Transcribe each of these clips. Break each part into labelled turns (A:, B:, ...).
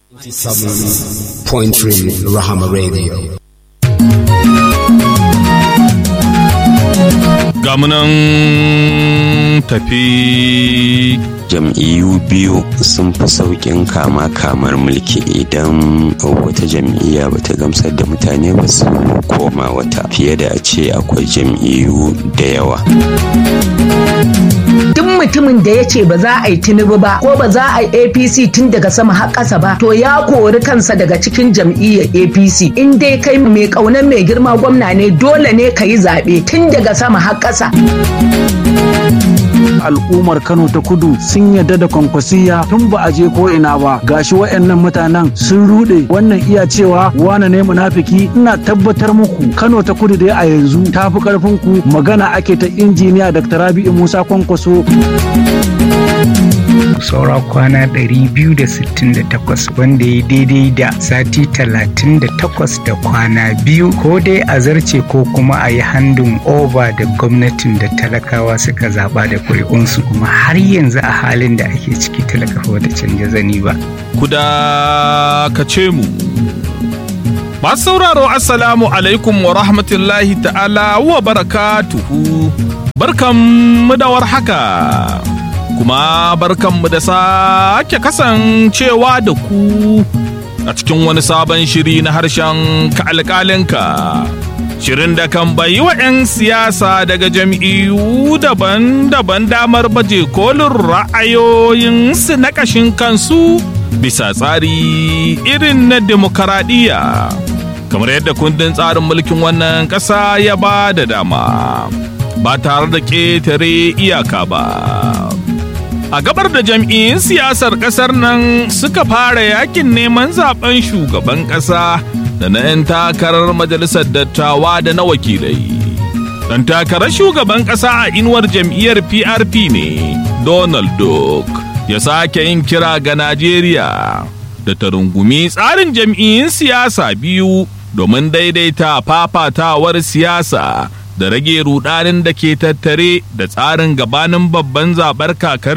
A: 97.3 Rahama Radio.
B: gamunan tafi
C: jam'iyyu biyu sun fi sauƙin kama kamar mulki idan wata jam'iyya ba ta gamsar da mutane ba su koma wata fiye da a ce akwai jam'iyyu da yawa
D: duk mutumin da ya ce ba za a yi tinubu ba ko ba za a yi apc tun daga sama har ƙasa ba to ya kori kansa daga cikin jam'iyyar apc in dai kai mai ƙaunar mai girma gwamna ne dole ne ka yi zaɓe tun daga sama har ƙasa
E: al'ummar Kano ta kudu sun yarda da kwankwasiya tun ba a je ko ina ba gashi wayannan mutanen sun rude wannan iya cewa wane ne munafiki ina tabbatar muku Kano ta kudu dai a yanzu ta fi karfin ku magana ake ta injiniya Dr. Rabi'u Musa Kwankwaso
F: saura kwana 268 wanda ya daidai da sati 38 da kwana biyu ko dai a zarce ko kuma a yi handin over da gwamnatin da talakawa suka zaba da kuri'unsu kuma har yanzu a halin da ake ciki talakawa da canja zani ba.
B: kuda ka ce mu. Masu sauraro Assalamu alaikum wa rahmatullahi ta'ala wa barakatuhu. Barkanmu da warhaka. Kuma barkanmu da sake kasancewa da ku a cikin wani sabon shiri na harshen ka alƙalinka. Shirin da kan bayi wa 'yan siyasa daga jam'iyyu daban-daban damar baje kolin ra'ayoyinsu na ƙashin kansu bisa tsari irin na demokaradiyya. Kamar yadda kundin tsarin mulkin wannan ƙasa ya ba da dama, ba tare da ƙetare iyaka ba. A gabar da jam'iyyun siyasar ƙasar nan suka fara yakin neman zaben shugaban ƙasa. da na 'yan takarar majalisar dattawa da na wakilai. Dan takarar shugaban ƙasa a inuwar jam'iyyar PRP ne, Donald Duck, ya sake yin kira ga Najeriya da ta rungumi tsarin jam'iyyun siyasa biyu domin daidaita fafatawar siyasa da rage rudanin da ke tattare da tsarin gabanin babban zaɓar kakar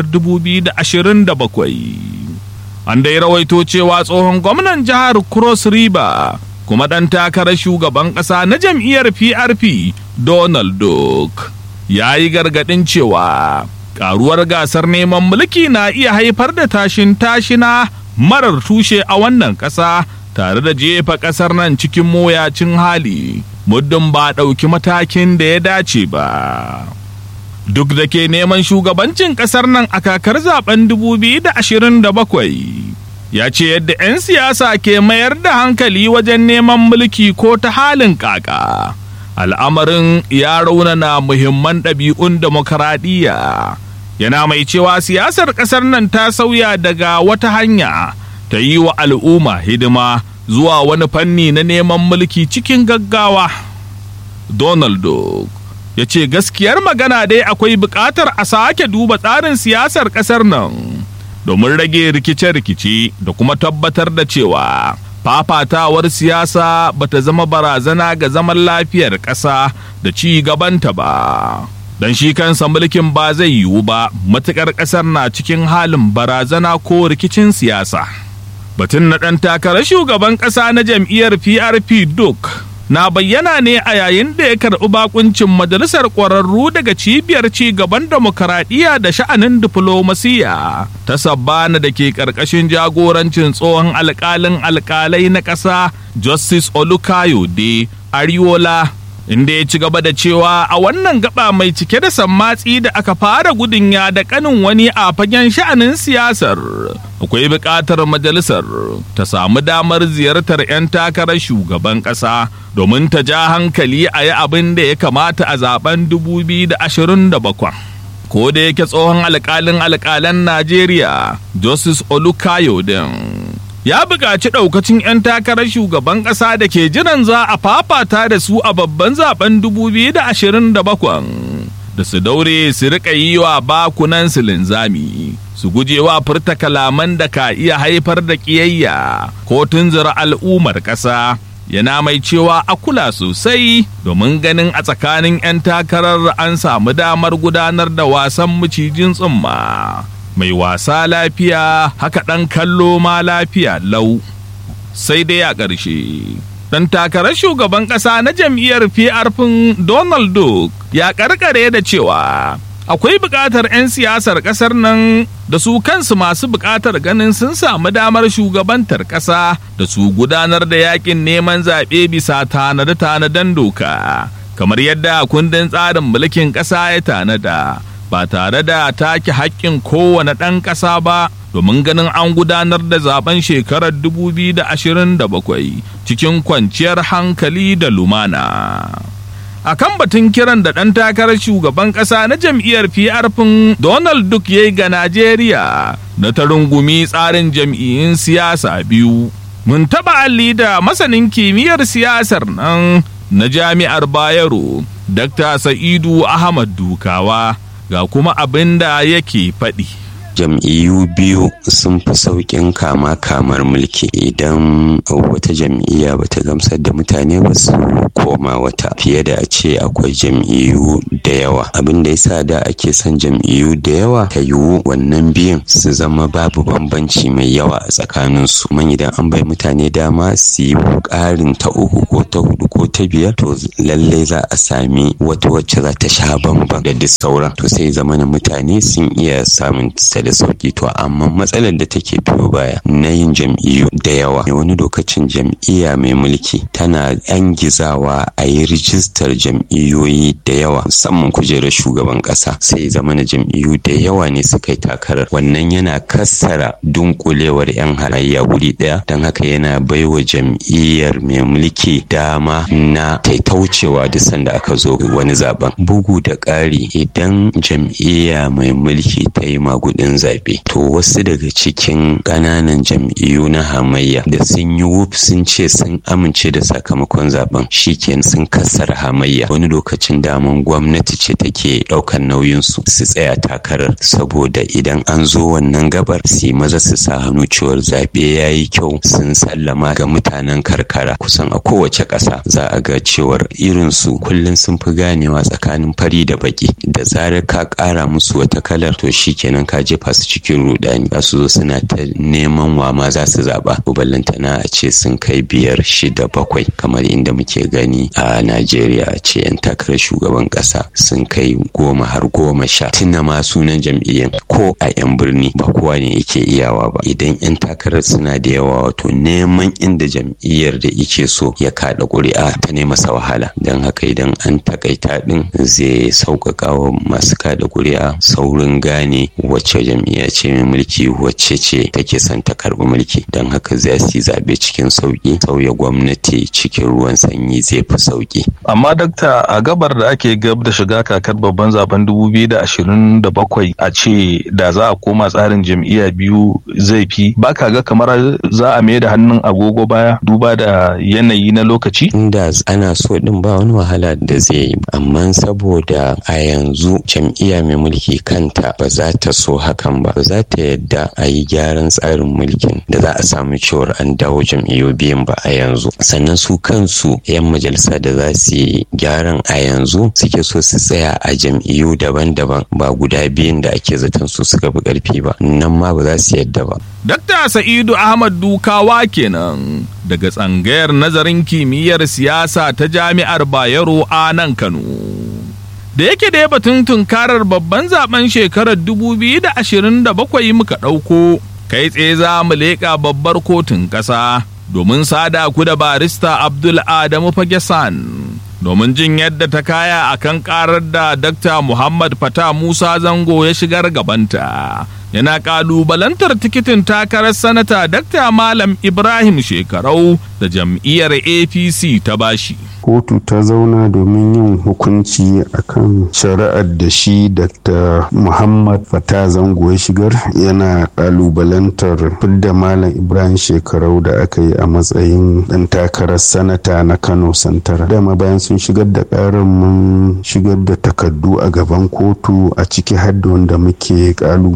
B: 2027. An dai rawaito cewa tsohon gwamnan jihar Cross River kuma ɗan takarar shugaban ƙasa na jam'iyyar PRP Donald Duck ya yi gargaɗin cewa ƙaruwar gasar neman mulki na iya haifar da tashin tashina marar tushe a wannan ƙasa tare da jefa ƙasar nan cikin moyacin hali muddin ba ɗauki matakin da ya dace ba. Duk da ke neman shugabancin ƙasar nan a kakar zaben 2027. ya ce yadda 'yan siyasa ke mayar da hankali wajen neman mulki ko ta halin kaka al'amarin ya raunana muhimman ɗabi'un demokaradiyya yana mai cewa siyasar ƙasar nan ta sauya daga wata hanya ta yi wa al'umma hidima zuwa wani fanni na neman mulki cikin gaggawa donald duck ya ce gaskiyar magana dai akwai buƙatar a sake duba tsarin siyasar ƙasar nan domin rage rikice-rikice da kuma tabbatar da cewa fafatawar siyasa bata zama barazana ga zaman lafiyar ƙasa da ci gabanta ba. Don shi kansa mulkin ba zai yiwu ba matuƙar ƙasar na cikin halin barazana ko rikicin siyasa. Batun na ɗan takarar shugaban ƙasa na jam'iyyar PRP Duk na bayyana ne a yayin da ya karɓi bakuncin majalisar ƙwararru daga cibiyar ci gaban demokaradiyya da sha'anin diflomasiya ta sabbana da ke ƙarƙashin jagorancin tsohon alƙalin alƙalai na ƙasa justice olukayode ariola inda ya ci gaba da cewa a wannan gaba mai cike da sammatsi da aka fara gudun ya da kanin wani a fagen sha'anin siyasar akwai buƙatar majalisar ta samu damar ziyartar 'yan takarar shugaban ƙasa domin ta ja hankali a yi abin da ya kamata a zaben 2027 ko da yake tsohon alƙalin alƙalan najeriya justice olukayodin ya buƙaci ɗaukacin 'yan takarar shugaban ƙasa da ke jiran za a fafata da su a babban zaben 2027 da su daure su riƙa yi wa bakunan su linzami su gujewa furta kalaman da ka iya haifar da ƙiyayya ko tunzura al'ummar ƙasa yana mai cewa a kula sosai domin ganin a tsakanin 'yan takarar an samu damar gudanar da wasan macijin tsumma mai wasa lafiya haka ɗan kallo ma lafiya lau sai dai a ƙarshe ɗan takarar shugaban ƙasa na jam'iyyar PRP Donald Duck ya ƙarƙare da cewa akwai buƙatar 'yan siyasar ƙasar nan da su kansu masu buƙatar ganin sun samu damar shugabantar ƙasa da su gudanar da yakin neman zaɓe bisa tanade-tanaden doka kamar yadda kundin tsarin mulkin ƙasa ya tanada ba tare da take haƙƙin kowane ɗan ƙasa ba domin ganin an gudanar da zaben shekarar 2027 cikin kwanciyar hankali da lumana. a kan batun kiran da ɗan takarar shugaban ƙasa na jam'iyyar PRP Donald Duck ya yi ga Najeriya na ta rungumi tsarin jam'iyyun siyasa biyu. Mun taɓa alli da masanin kimiyyar siyasar nan na jami'ar Bayero, Dr. Sa'idu Ahmad Dukawa, ga kuma abin da yake faɗi.
C: jam'iyyu biyu sun fi sauƙin kama kamar mulki idan wata jam'iyya ba ta gamsar da mutane ba su koma wata fiye da a ce akwai jam'iyyu da yawa abin da yasa da ake son jam'iyyu da yawa ta yiwu wannan biyun su zama babu bambanci mai yawa a tsakanin su man idan an bai mutane dama su yi ƙarin ta uku ko ta hudu ko ta biyar to lallai za a sami wata wacce za ta sha bamban da duk sauran to sai zama mutane sun iya samun da sauki to amma matsalar da take biyo baya na yin jam'iyyu da yawa wani lokacin jam'iyya mai mulki tana yan gizawa a yi rijistar jam'iyyoyi da yawa musamman kujerar shugaban kasa sai zama na jam'iyyu da yawa ne suka yi takarar wannan yana kassara dunkulewar yan halayya guri daya don haka yana baiwa jam'iyyar mai mulki dama na taitaucewa duk sanda aka zo wani zaben bugu da ƙari idan jam'iyya mai mulki ta yi magudin zaɓe to wasu daga cikin ƙananan jam'iyyu na hamayya da sun yi wuf sun ce sun amince da sakamakon zaben shikenan sun kassara hamayya wani lokacin daman gwamnati ce take ɗaukar nauyin su su tsaya takarar saboda idan an zo wannan gabar su maza su sa hannu cewar zaɓe ya yi kyau sun sallama ga mutanen karkara kusan a kowace ƙasa za a ga cewar irin su kullum sun fi ganewa tsakanin fari da baki da zarar ka ƙara musu wata kalar to shikenan ka jefa su cikin rudani za su zo suna ta neman wa ma za su zaba ballantana a ce sun kai biyar shida bakwai kamar inda muke gani a najeriya a ce yan takarar shugaban kasa sun kai goma har goma sha tuna ma sunan jam'iyyar ko a yan birni ba kowa ne yake iyawa ba idan yan takarar suna da yawa wato neman inda jam'iyyar da yake so ya kada ƙuri'a ta ne masa wahala don haka idan an takaita din zai sauƙaƙa wa masu kada ƙuri'a saurin gane wacce jam'iyya ce mai mulki wacce ce take son ta karbi mulki don haka za su yi zaɓe cikin sauƙi sauya gwamnati cikin ruwan sanyi zai fi sauƙi.
G: amma dakta a gabar da ake gab da shiga kakar babban zaben 2027 a ce da za a koma tsarin jam'iyya biyu zai fi baka ga kamar za a mai da hannun agogo baya duba da yanayi na lokaci
C: inda ana so din ba wani wahala da zai yi amma saboda a yanzu jam'iyya mai mulki kanta ba za ta so hakan ba ba za ta yadda a yi gyaran tsarin mulkin da za a samu cewar an dawo jam'iyyu biyun ba a yanzu sannan su kansu 'yan majalisa da za su yi gyaran a yanzu suke so su tsaya a jam'iyyu daban-daban ba guda biyun da ake zaton su suka fi karfi ba nan ma ba za su yadda ba.
B: Dakta Sa'idu Ahmad Dukawa kenan daga tsangayar nazarin kimiyyar siyasa ta jami'ar Bayero a nan Kano. da yake da batun tunkarar babban zaben shekarar 2027 muka ɗauko kai tsaye za mu leƙa babbar kotun ƙasa domin sada ku da barista abdul adamu fagesan domin jin yadda ta kaya a kan ƙarar da dr muhammad fata musa zango ya shigar gabanta yana ƙalubalantar tikitin takarar sanata dr malam ibrahim shekarau da jam'iyyar apc ta bashi
H: kotu ta zauna domin yin hukunci akan shari'ar da shi dr muhammad fata zango ya shigar yana kalubalantar fidda malam ibrahim shekarau da aka yi a matsayin dan takarar sanata na kano santara dama bayan sun shigar da karar mun shigar da takardu a gaban kotu a ciki hadda wanda muke kalubalanta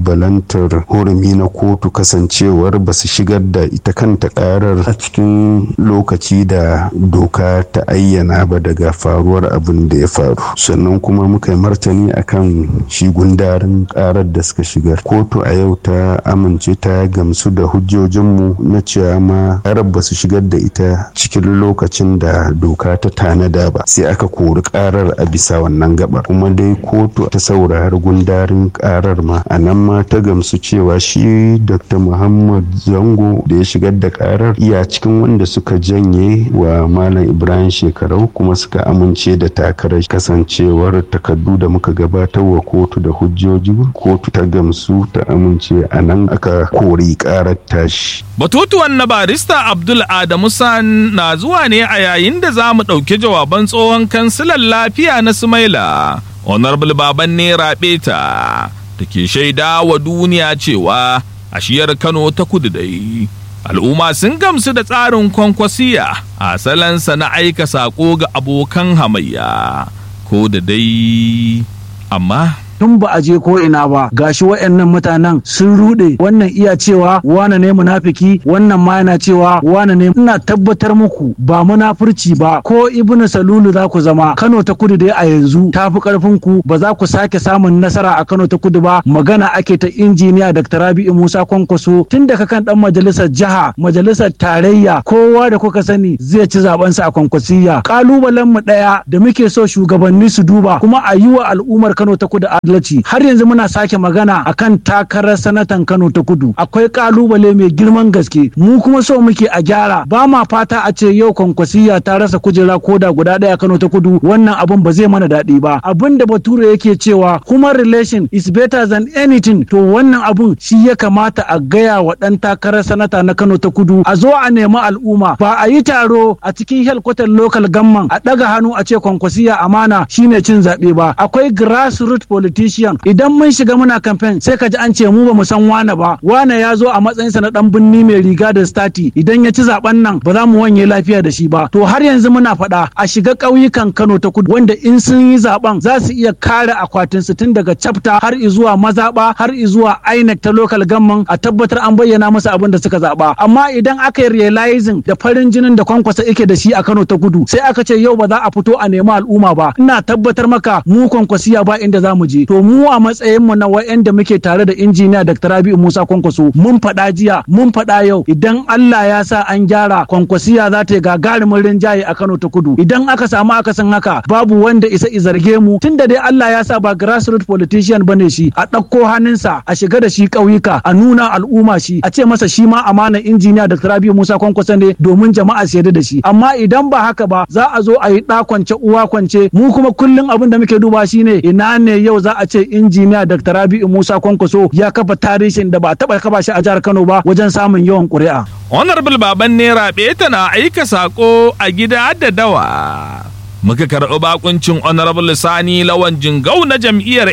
H: kalubalantar hurumi na kotu kasancewar ba su shigar da ita kanta karar a cikin lokaci da doka ta ayyana ba daga faruwar abin da ya faru sannan kuma muka yi martani akan shi gundarin karar da suka shigar kotu a yau ta amince ta gamsu da hujjojinmu na cewa ma karar ba su shigar da ita cikin lokacin da doka ta tanada ba sai aka kori karar a bisa wannan gabar kuma dai kotu ta saurari gundarin karar ma a nan ma ta gamsu cewa shi dr muhammad zango da ya shigar da karar iya cikin wanda suka janye wa malam ibrahim shekarau kuma suka amince da takarar kasancewar takardu da muka gabatar wa kotu da hujjoji kotu ta gamsu ta amince a nan aka kori karar tashi
B: Batutuwan na barista Abdul Adamu San na zuwa ne a yayin da za mu ɗauki jawaban tsohon kansilan lafiya na Sumaila, Honorable Baban ne Rabeta, da ke shaida wa duniya cewa a shiyar Kano ta kudu dai. Al'umma sun gamsu da tsarin kwankwasiya a salansa na aika saƙo ga abokan hamayya, ko da dai, amma
E: tun ba a je ko ina ba gashi wayannan mutanen sun rude wannan iya cewa wane ne munafiki wannan ma yana cewa wane ne ina tabbatar muku ba munafurci ba ko ibnu salulu za ku zama Kano ta kudu dai a yanzu ta fi karfin ku ba za ku sake samun nasara a Kano ta kudu ba magana ake ta injiniya Dr. Rabi'u Musa Kwankwaso tun daga kan dan majalisar jiha majalisar tarayya kowa da kuka sani zai ci zaben sa a Kwankwasiyya kalubalen mu daya da muke so shugabanni su duba kuma a yi wa al'ummar Kano ta kudu adalci har yanzu muna sake magana akan takarar sanatan Kano ta kudu akwai kalubale mai girman gaske mu kuma so muke a gyara ba ma fata a ce yau kwankwasiya ta rasa kujera koda guda ɗaya Kano ta kudu wannan abun ba zai mana daɗi ba abin da bature yake cewa human relation is better than anything to wannan abun shi ya kamata a gaya wa ɗan takarar sanata na Kano ta kudu a zo a nemi al'umma ba a yi taro a cikin helkwatar local gamman a ɗaga hannu a ce kwankwasiya amana shine cin zaɓe ba akwai grassroots politician idan mun shiga muna campaign sai ka ji an ce mu ba mu san wane ba wane ya zo a matsayinsa na dan binni mai riga da stati idan ya ci zaben nan ba za mu wanye lafiya da shi ba to har yanzu muna faɗa a shiga ƙauyukan Kano ta kudu wanda in sun yi zaben za su iya kare akwatin su tun daga chapter har izuwa mazaba har izuwa INEC ta local gamman a tabbatar an bayyana musu abin da suka zaba amma idan aka yi realizing da farin jinin da kwankwasa yake da shi a Kano ta kudu sai aka ce yau ba za a fito a nemi al'umma ba ina tabbatar maka mu kwankwasiya ba inda za mu je to mu a matsayin mu na wa'anda muke tare da injiniya Dr. Rabi'u Musa Kwankwaso mun faɗa jiya mun faɗa yau idan Allah ya sa an gyara kwankwasiya za ta yi gagarumin rinjaye a Kano ta Kudu idan aka samu akasin haka babu wanda isa izarge mu tunda dai Allah ya sa ba grassroots politician bane shi a ɗauko hannunsa a shiga da shi ƙauyuka a nuna al'umma shi a ce masa shi ma amana injiniya Dr. Rabi'u Musa Kwankwaso ne domin jama'a su yarda da shi amma idan ba haka ba za a zo a yi ɗa kwance uwa kwance mu kuma kullum abin da muke duba shine ina ne yau za a ce injiniya Dr. Rabi'u Musa Kwankwaso ya kafa tarihin da ba a taɓa kafa shi a jihar Kano ba wajen samun yawan ƙuri'a.
B: Honorable Baban Nera tana aika sako a gida da dawa. Muka karɓi bakuncin Honorable Sani Lawan Jingau na jam'iyyar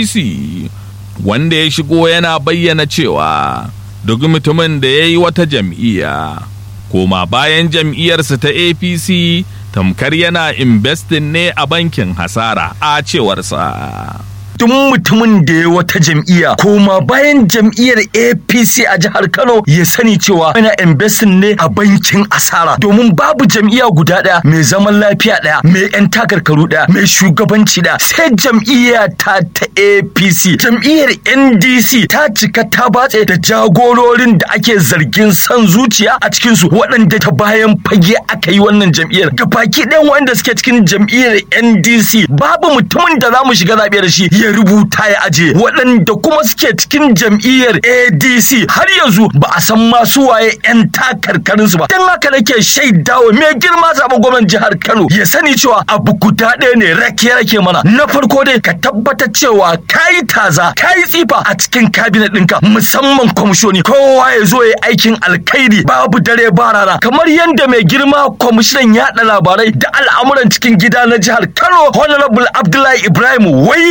B: APC wanda ya shigo yana bayyana cewa duk mutumin da ya yi wata jam'iyya koma bayan jam'iyyarsa ta APC tamkar yana investing ne a bankin hasara a cewarsa.
I: duk mutumin da ya wata jam'iyya koma bayan jam'iyyar APC a jihar Kano ya sani cewa ana investing ne a bankin asara domin babu jam'iyya guda ɗaya mai zaman lafiya ɗaya mai yan takarkaru ɗaya mai shugabanci ɗaya sai jam'iyya ta ta APC jam'iyyar NDC ta cika ta batse da jagororin da ake zargin son zuciya a cikin su waɗanda ta bayan fage aka yi wannan jam'iyyar ga baki ɗayan waɗanda suke cikin jam'iyyar NDC babu mutumin da za mu shiga zaɓe da shi ya rubuta ya aje waɗanda kuma suke cikin jam'iyyar ADC har yanzu ba a san masu waye 'yan takarkarinsu ba don haka nake shaidawa mai girma zaɓen gwamnan jihar Kano ya sani cewa abu guda ɗaya ne rake rake mana na farko dai ka tabbatar cewa kayi taza kayi tsifa a cikin kabinet ɗinka musamman kwamishoni kowa ya zo ya aikin alkhairi babu dare ba rana kamar yadda mai girma kwamishinan yaɗa labarai da al'amuran cikin gida na jihar Kano Honorable Abdullahi Ibrahim waye yake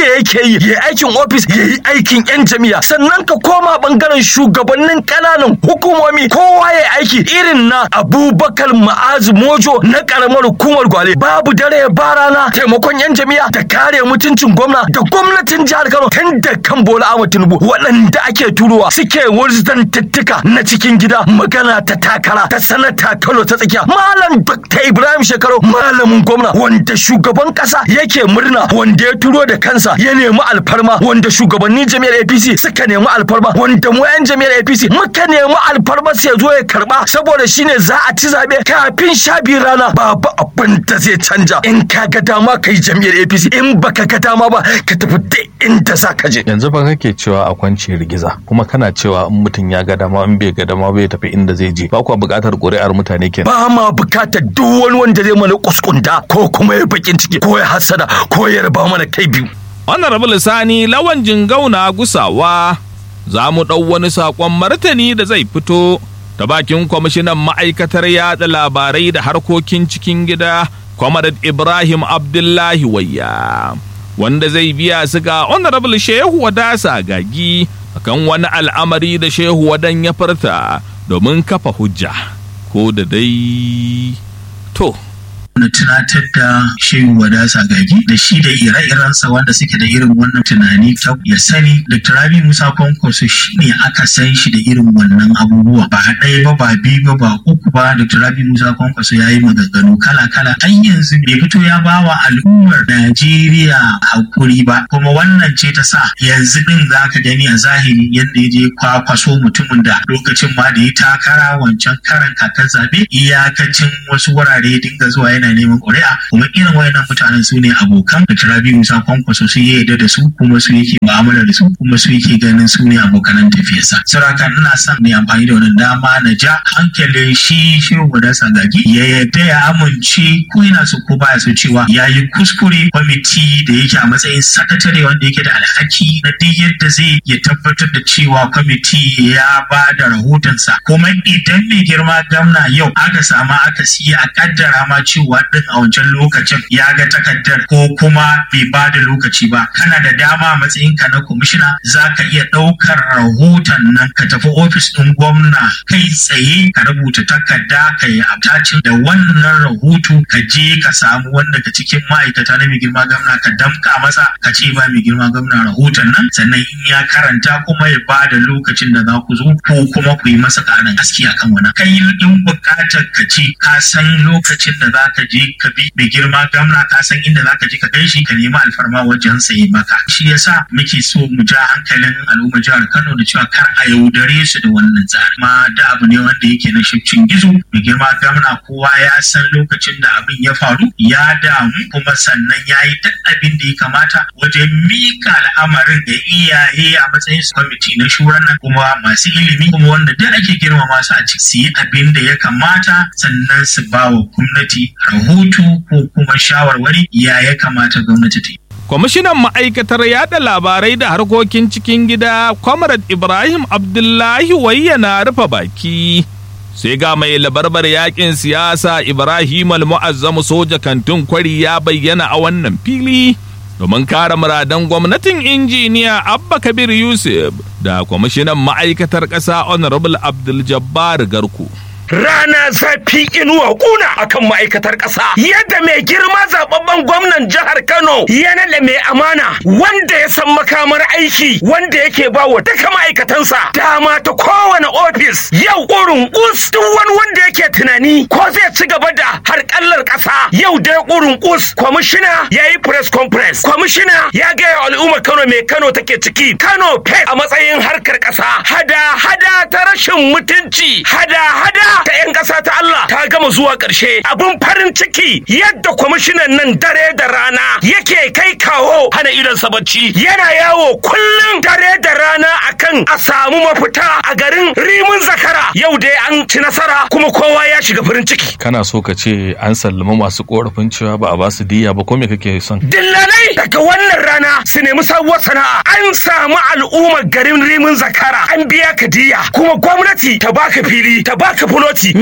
I: yi ya yi aikin ofis ya yi aikin yan jami'a sannan ka koma bangaren shugabannin kananan hukumomi kowa ya aiki irin na abubakar ma'azu mojo na karamar hukumar gwale babu dare ba rana taimakon yan jami'a da kare mutuncin gwamna da gwamnatin jihar kano tun da kan bola ahmad tinubu waɗanda ake turowa suke wurzantattuka na cikin gida magana ta takara ta sanata kano ta tsakiya malam dr ibrahim shekaru malamin gwamna wanda shugaban kasa yake murna wanda ya turo da kansa ya nemi alfarma wanda shugabannin jami'ar apc suka nemi alfarma wanda mu yan jami'ar apc muka nemi alfarma sai zo ya karba saboda shine za a ci zabe kafin sha biyu rana babu abin da zai canja in ka ga dama ka yi jami'ar apc in baka ga dama ba ka tafi duk inda za ka je
G: yanzu fa kake cewa a kwance rigiza kuma kana cewa in mutum ya ga dama in bai ga dama bai tafi inda zai je ba kuwa buƙatar ƙuri'ar mutane kenan
I: ba ma bukatar duk wani wanda zai mana kuskunda ko kuma ya bakin ciki ko ya hasada ko ya raba mana kai biyu
B: Honorable Sani lawan jingauna gusawa za mu ɗau wani saƙon martani da zai fito ta bakin kwamishinan ma'aikatar yada labarai da harkokin cikin gida Comrade Ibrahim Abdullahi Wayya wanda zai biya su ga Honorable Shehu Wadasa Gagi akan wani al'amari da Shehu Wadan ya furta domin kafa hujja ko da dai to
J: na tunatar da shehu wadasa gagi da shi da ire-irensa wanda suke da irin wannan tunani ta ya sani dr rabi musa kwankwaso shi ne aka san shi da irin wannan abubuwa ba ɗaya ba ba biyu ba ba uku ba dr rabi musa kwankwaso ya yi maganganu kala-kala har yanzu bai fito ya ba wa al'ummar najeriya hakuri ba kuma wannan ce ta sa yanzu din za ka gani a zahiri yadda ya je kwakwaso mutumin da lokacin ma da ya takara wancan karan kakar zabe iyakacin wasu wurare dinga zuwa yana neman ƙuri'a kuma irin wayannan mutanen su ne abokan da tarabi musa kwankwaso su ya yarda da su kuma su yake mu'amala da su kuma su yake ganin su ne abokanan tafiyarsa saraka ina son ne amfani da wannan dama na ja hankalin shi shehu da sagagi ya yarda ya amince ko yana so ko baya so cewa ya yi kuskure kwamiti da yake a matsayin sakatare wanda yake da alhaki na duk yadda zai ya tabbatar da cewa kwamiti ya ba da rahotonsa kuma idan mai girma gamna yau aka samu aka siya a kaddara ma cewa din a wancan lokacin ya ga takardar ko kuma bai ba da lokaci ba kana da dama a matsayin ka na kwamishina za ka iya ɗaukar rahoton nan ka tafi ofis ɗin gwamna kai tsaye ka rubuta takarda ka yi abtacin da wannan rahoto ka je ka samu wanda ka cikin ma'aikata na mai girma gwamna ka damka masa ka ce ba mai girma gwamna rahoton nan sannan in ya karanta kuma ya ba da lokacin da za ku zo ko kuma ku yi masa ƙarin gaske akan wannan kai in buƙatar ka ce ka san lokacin da za ka je ka bi mai girma gamna ka san inda za ka je ka kai shi ka nemi alfarma wajen sayi maka shi yasa muke so mu ja hankalin al'ummar jihar Kano da cewa kar a yaudare su da wannan tsari ma da abu ne wanda yake na shifcin gizo mai girma gamna kowa ya san lokacin da abin ya faru ya damu kuma sannan ya yi duk abin da ya kamata wajen mika al'amarin da iyaye a matsayin su kwamiti na shuran nan kuma masu ilimi kuma wanda duk ake girmama su a ciki su yi abin da ya kamata sannan su ba wa gwamnati rahoto ko kuma shawarwari ya ya kamata gwamnati ta yi.
B: Kwamishinan ma'aikatar yada labarai da harkokin cikin gida, Comrade Ibrahim Abdullahi wayyana rufe baki. Sai ga mai labarbar yakin siyasa Ibrahim al-Mu'azzamu soja kantin kwari ya bayyana a wannan fili. Domin kare muradan gwamnatin injiniya Abba Kabir Yusuf da kwamishinan ma'aikatar ƙasa Honorable Abdul Jabbar Garku.
K: rana zafi inuwa kuna akan ma'aikatar ƙasa yadda mai girma zababben gwamnan jihar Kano ya naɗa mai amana wanda ya san makamar aiki wanda yake ba wa duka ma'aikatansa dama ta kowane ofis yau ƙurin us duk wani wanda yake tunani ko zai ci gaba da harƙallar ƙasa yau dai ƙurin us kwamishina ya yi press conference kwamishina ya gaya al'ummar Kano mai Kano take ciki Kano pet a matsayin harkar ƙasa hada hada ta rashin mutunci hada hada ta 'yan ƙasa ta Allah ta gama zuwa ƙarshe abin farin ciki yadda kwamishinan nan dare da rana yake kai kawo hana idon bacci yana yawo kullum dare da rana akan a samu mafita a garin rimin zakara yau dai an ci nasara kuma kowa ya shiga farin ciki
G: kana so ka ce an sallama masu korafin cewa ba a ba su diya ba ko me kake son
K: dillalai daga wannan rana su nemi sabuwar sana'a an samu al'ummar garin rimin zakara an biya ka diya kuma gwamnati ta baka fili ta baka fuloti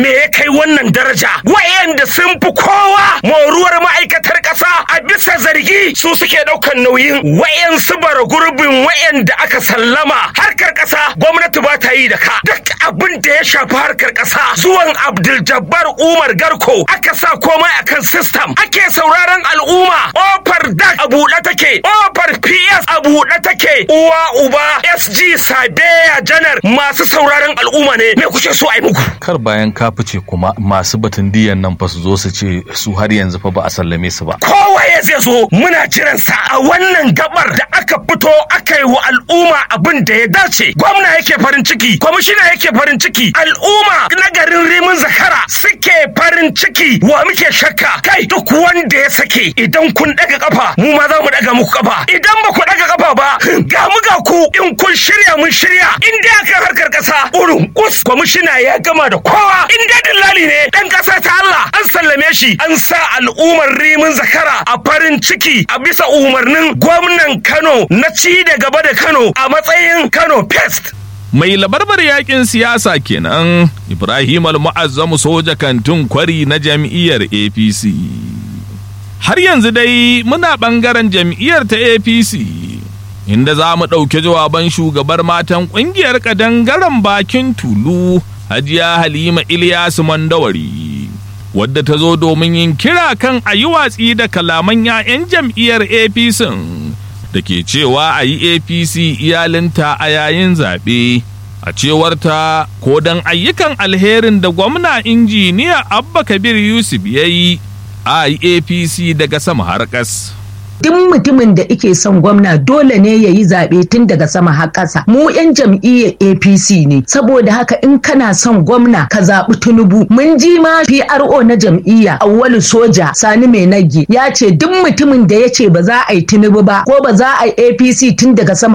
K: me ya kai wannan daraja wayanda sun fi kowa moruwar ma'aikatar ƙasa a bisa zargi su suke ɗaukan nauyin wayansu bara gurbin wayanda aka sallama harkar ƙasa gwamnati ba ta yi da ka duk abin da ya shafi harkar ƙasa zuwan abdul jabbar umar garko aka sa komai akan system ake sauraron al'umma ofar dak a buɗe take ofar ps a buɗe take uwa uba sg sabeya janar masu sauraron al'umma ne me kuke so a yi muku
G: kar bayan ka fice kuma masu batun diyan nan fa su zo su ce su har yanzu fa ba a sallame su ba
K: kowaye zai zo muna jiran sa a wannan gabar da aka fito aka yi wa al'umma abin da ya dace gwamna yake farin ciki kwamishina yake farin ciki al'umma na garin rimin zakara suke farin ciki wa muke shakka kai duk wanda ya sake idan kun daga kafa mu ma za mu daga muku kafa idan ba ku daga kafa ba ga mu ga ku in kun shirya mun shirya in dai akan harkar kasa urun kus kwamishina ya gama da kowa in dai dillali ne dan kasa ta Allah an sallame shi an sa al'ummar rimin zakara a farin ciki a bisa umarnin gwamnan Kano na ci da gaba da Kano a matsayin Kano Pest
B: mai labarbar yakin siyasa kenan ibrahim al-mu'azzamu soja kantin kwari na jam'iyyar apc har yanzu dai muna bangaren jam'iyyar ta apc inda za mu ɗauki jawaban shugabar matan ƙungiyar ƙadangaren bakin tulu hajiya halima ilyasu mandawari wadda ta zo domin yin kira kan a yi watsi da kalaman 'ya'yan jam'iyyar apc da ke cewa a yi apc iyalinta a yayin zaɓe a cewarta ko don ayyukan alherin da gwamna injiniya abba kabir yusuf ya yi a yi apc daga sama har ƙas.
D: duk mutumin da ike son gwamna dole ne ya yi zaɓe tun daga sama har ƙasa mu 'yan jam'iyyar apc ne saboda haka in kana son gwamna ka zaɓi tinubu mun ji ma pro na jam'iyya awwalu soja sani mai nagi ya ce duk mutumin da ya ce ba za a yi tinubu ba ko ba za a yi apc tun daga sama